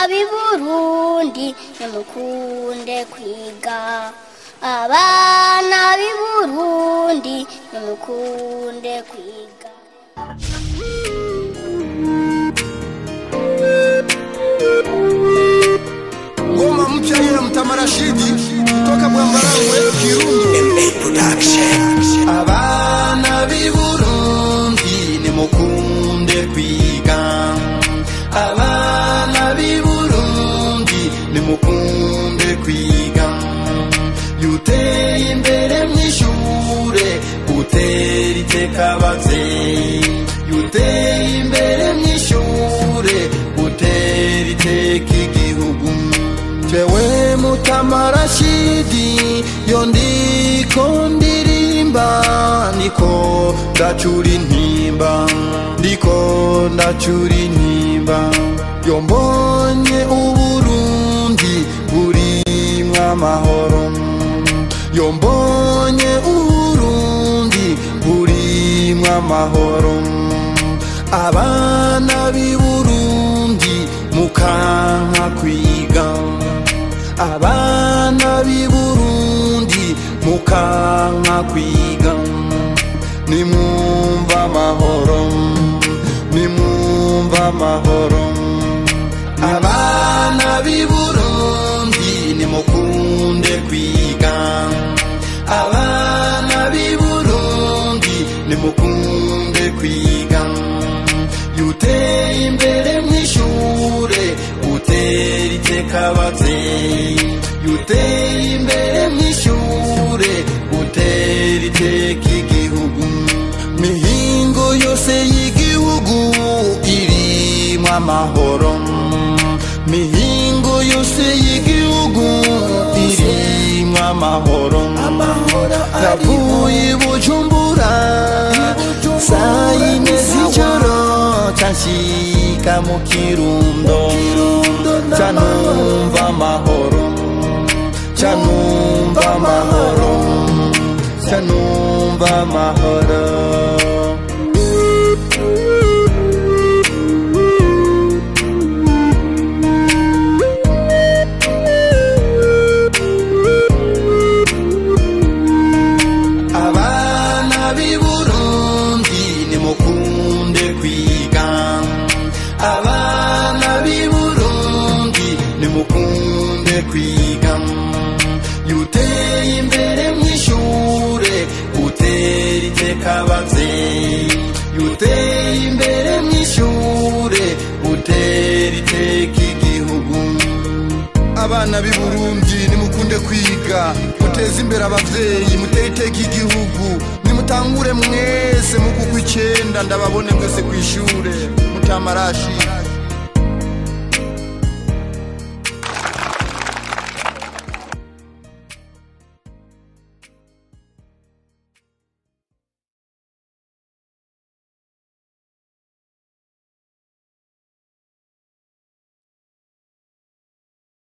b'i burundi nimukunde kwiga abana b'i burundi nimukunde kwiga ngoma mpya ya mtamarashidi kutoka bwambarangwe kirundo abana b'i burundi nimukunde kwiga abana b'i burundi nimukunde kwiga yuteye imbere mw'ishure utera iteka abavyeyi yuteye imbere mw'ishure utera iteka igihugu jewe mutamarashidi yo ndiko ndirimba ndiko ndacura intimba ndiko ndacura intimba yo mbonye uburundi burimwo amahoro yo mbonye uburundi burimwo amahoro abana b'i burundi mukanka kwiga abana b'i burundi mukanka kwiga nimwumva amahoro nimwumva amahoro abana b'i burundi nimukunde kwiga abana b'i burundi nimukunde kwiga yuteye imbere mw'ishure utera iteka abavyeyi yuteye imbere mw'ishure utera iteka igihugu mihingo yose y'igihugu irimwo amahoro mihingo yose y'igihugu irimwo amahoro navuye i bujumbura saa yine z'ijoro canshika mu kirundo canumva amahoro canumva amahoro canumva amahoro abana b'i burundi nimukunde kwiga abana b'i burundi nimukunde kwiga yuteye imbere mw'ishure utera iteka abavyeyi yuteye imbere mw'ishure utera iteka igihugu abana b'i burundi nimukunde kwiga muteze imbere abavyeyi mutere iteka igihugu nimutangure mwese mu kuko icenda ndababone mwese kw'ishure mutamarashi